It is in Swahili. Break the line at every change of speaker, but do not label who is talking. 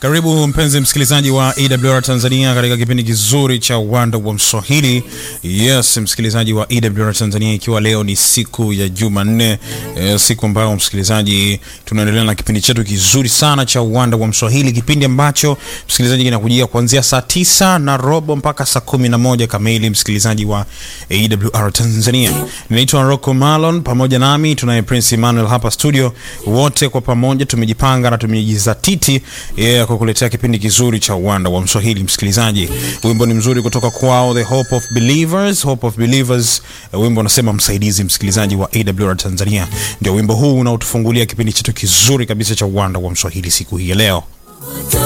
Karibu mpenzi msikilizaji wa EWR Tanzania katika kipindi kizuri cha Uwanda wa Mswahili. Yes, msikilizaji wa EWR Tanzania, ikiwa leo ni siku ya Jumanne, eh, siku ambayo msikilizaji, tunaendelea na kipindi chetu kizuri sana cha Uwanda wa Mswahili, kipindi ambacho msikilizaji kinakujia kuanzia saa tisa na robo mpaka saa kumi na moja kamili, msikilizaji wa EWR Tanzania. Ninaitwa Rocco Malon, pamoja nami tunaye Prince Emmanuel hapa studio. Wote kwa pamoja tumejipanga na tumejizatiti yeah, kwa kuletea kipindi kizuri cha uwanda wa Mswahili. Msikilizaji, wimbo ni mzuri kutoka kwao The Hope of Believers, Hope of Believers. Wimbo unasema msaidizi. Msikilizaji wa AWR Tanzania, ndio wimbo huu unaotufungulia kipindi chetu kizuri kabisa cha uwanda wa Mswahili siku hii ya leo.